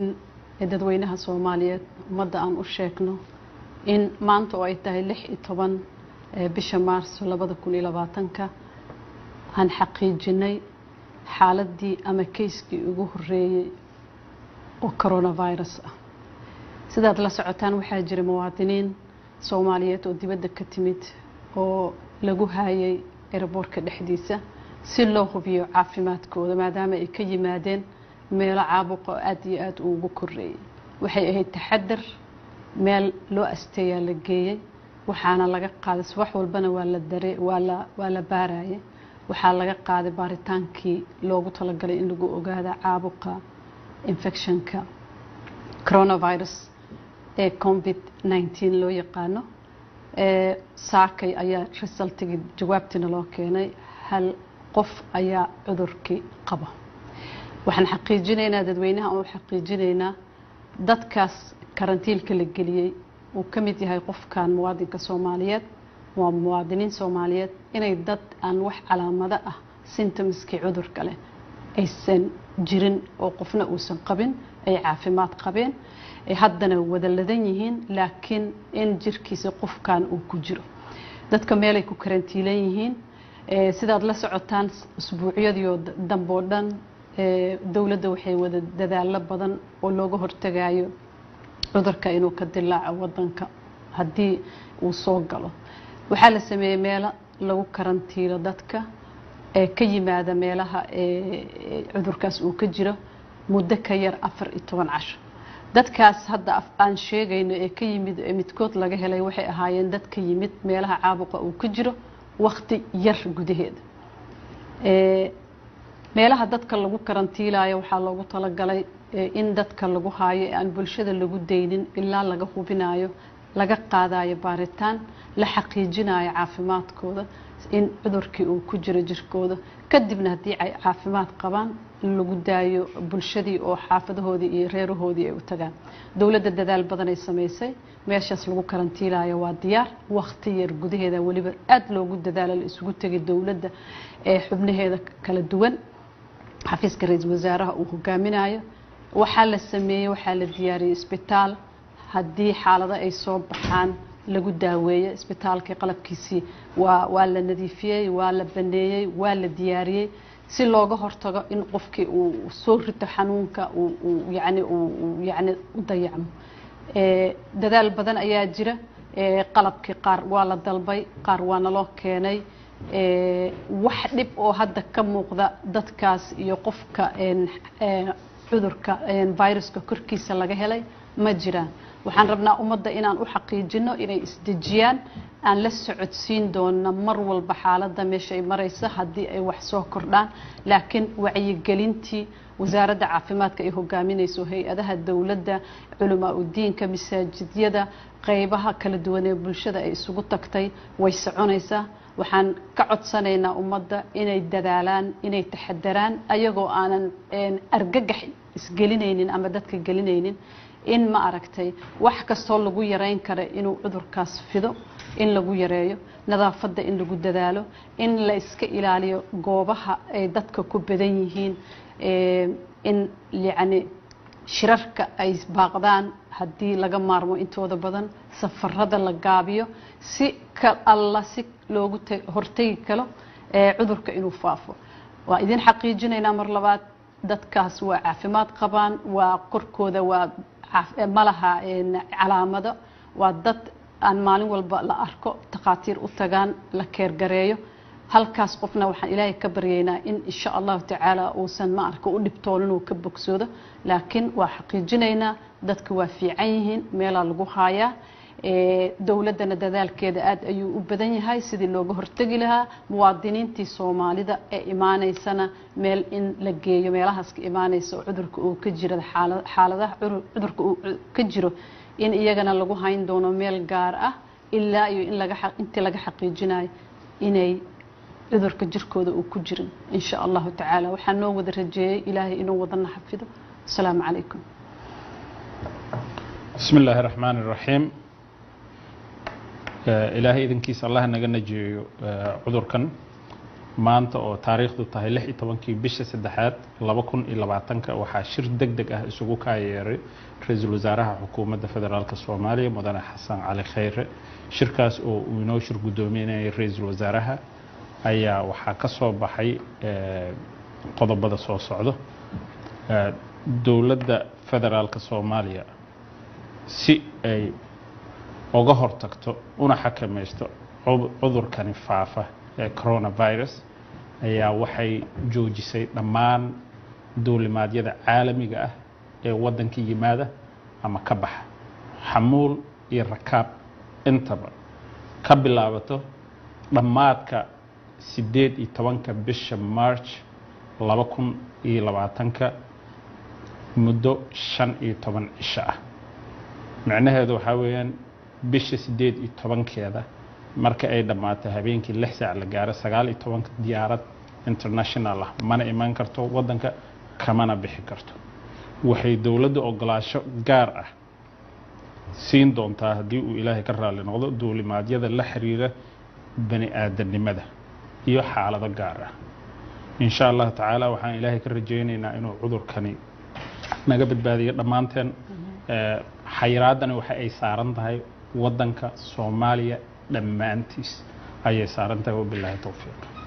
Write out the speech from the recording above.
dadweynaha soomaaliyeed ummadda aan u sheegno in maanta oo ay tahay lix iyo toban bisha maarso labada kun iyo labaatanka aan xaqiijinay xaaladii ama keyskii ugu horeeyey oo coronavirus ah sidaad la socotaan waxaa jira muwaadiniin soomaaliyeed oo dibadda ka timid oo lagu haayay eraboorka dhexdiisa si loo hubiyo caafimaadkooda maadaama ay ka yimaadeen meelo caabuqa oo aada iyo aada ugu koreeyay waxay ahayd taxadar meel loo asteeyaa la geeyey waxaana laga qaaday subax walbana waa la dare waa la waa la baarayay waxaa laga qaaday baaritaankii loogu talagalay in lagu ogaada caabuqa infectionka coronavirus ee covid nneteen loo yaqaano saakay ayaa resultigii jawaabtiina loo keenay hal qof ayaa cudurkii qaba waxaan xaqiijinaynaa dadweynaha oo xaqiijinaynaa dadkaas karantiilka la geliyey uu ka mid yahay qofkan muwaadinka soomaaliyeed waa muwaadiniin soomaaliyeed inay dad aan wax calaamado ah symptomskii cudurka leh aysan jirin oo qofna uusan qabin ay caafimaad qabeen ay haddana wada ladan yihiin laakiin in jirkiisa qofkan uu ku jiro dadka meelay ku karantiilan yihiin sidaad la socotaan usbuucyadiio dambe oo dhan dowladda waxay wada dadaalo badan oo looga hortagayo cudurka inuu ka dilaaco wadanka haddii uu soo galo waxaa la sameeyey meelo lagu karantiilo dadka ee ka yimaada meelaha cudurkaas uu ka jiro muddo ka yar afar iyo toban casho dadkaas hadda aan sheegayno ee ka yimid ee midkood laga helay waxay ahaayeen dad ka yimid meelaha caabuqa uu ka jiro wakti yar gudaheeda meelaha dadka lagu karantiilayo waxaa loogu talagalay in dadka lagu haayo ee aan bulshada lagu daynin ilaa laga hubinayo laga qaadayo baaritaan la xaqiijinayo caafimaadkooda in cudurkii uu ku jiro jirkooda kadibna haddii ay caafimaad qabaan lagu daayo bulshadii oo xaafadahoodii iyo reerahoodii ay u tagaan dowladda dadaal badan ay samaysay meeshaas lagu karantiilayo waa diyaar wakti yar gudaheeda weliba aada loogu dadaalo la isugu tegay dowladda ee xubnaheeda kala duwan xafiiska ra-iisul wasaaraha uu hogaaminayo waxaa la sameeyey waxaa la diyaariyey isbitaal haddii xaalado ay soo baxaan lagu daaweeyo isbitaalkii qalabkiisii waa waa la nadiifiyey waa la baneeyey waa la diyaariyey si looga hortago in qofkii uu soo rito xanuunka uu yani uu yani u dayacmo dadaal badan ayaa jira qalabkii qaar waa la dalbay qaar waa naloo keenay wax dhib oo hadda ka muuqda dadkaas iyo qofka cudurka viruska korkiisa laga helay ma jiraan waxaan rabnaa ummadda inaan u xaqiijino inay isdejiyaan aan la socodsiin doona mar walba xaaladda meesha ay maraysa haddii ay wax soo kordhaan laakiin wacyigelintii wasaaradda caafimaadka ay hogaaminayso hay-adaha dowladda culamaa udiinka masaajidyada qeybaha kala duwan ee bulshada ay isugu tagtay way soconaysaa waxaan ka codsanaynaa ummadda inay dadaalaan inay taxadaraan ayagoo aanan argagax isgelinaynin ama dadka gelinaynin in ma aragtay wax kastoo lagu yareyn kara inuu cudurkaas fido in lagu yareeyo nadaafadda in lagu dadaalo in la iska ilaaliyo goobaha ay dadka ku badan yihiin in yacni shirarka ay baaqdaan haddii laga maarmo intooda badan safarada la gaabiyo si ka alla si loogu hortegi karo cudurka inuu faafo waa idin xaqiijinaynaa mar labaad dadkaas waa caafimaad qabaan waa korkooda waa malaha calaamado waa dad aan maalin walba la arko takhaatiir u tagaan la keergareeyo halkaas qofna waxaan ilaahay ka baryaynaa in insha allahu tacaala uusan ma arka u dhibtoon inuu ka bogsoodo laakiin waa xaqiijinaynaa dadka waa fiican yihiin meelaa lagu haayaa dowladdana dadaalkeeda aada ayuu u badan yahay sidii looga hortegi lahaa muwaadiniintii soomaalida ee imaaneysana meel in la geeyo meelahaas ka imaaneysa oo cudurka uu ka jiro xaaladaha cudurka uu ka jiro in iyagana lagu hayn doono meel gaar ah ilaa iyo in laga intii laga xaqiijinayo inay cudurka jirkooda uu ku jirin insha allahu tacaala waxaa noo wada rajeeyey ilaahay inuu wadana xafido asalaamu calaykum bismi illaahi raxmaan iraxiim ilaahay idinkiisa allah naga najiyeeyo cudurkan maanta oo taariikhdu tahay lix iyo tobankii bisha saddexaad laba kun iyo labaatanka waxaa shir deg deg ah isugu kaayeeray ra-iisul wasaaraha xukuumadda federaalk soomaaliya mudane xasan cali khayre shirkaas oo uu inoo shir guddoominayay ra-iisul wasaaraha ayaa waxaa ka soo baxay qodobada soo socdo dowladda federaalk soomaaliya si ay uga hortagto una xakamaysto cudurkani faafa ee coronavirus ayaa waxay joojisay dhammaan duulimaadyada caalamiga ah ee waddanka yimaada ama ka baxa xamuul iyo rakaab intaba ka bilaabato dhammaadka siddeed iyo tobanka bisha march laba kun iyo labaatanka muddo shan iyo toban cisho ah micnaheedu waxaa weeyaan bisha siddeed iyo tobankeeda marka ay dhammaato habeenkii lix saac la gaaro sagaal iyo tobanka diyaarad international ah mana iman karto waddanka kamana bixi karto waxay dowladda ogolaasho gaar ah siin doontaa haddii uu ilaahay ka raali noqdo duulimaadyada la xiriira bani aadamnimada iyo xaalado gaar ah insha allahu tacaala waxaan ilaahay ka rajaynaynaa inuu cudurkani naga badbaadiyo dhammaanteen xayiraaddani waxa ay saaran tahay waddanka soomaaliya dhammaantiis ayay saaran tahay wabilaahi towfiiq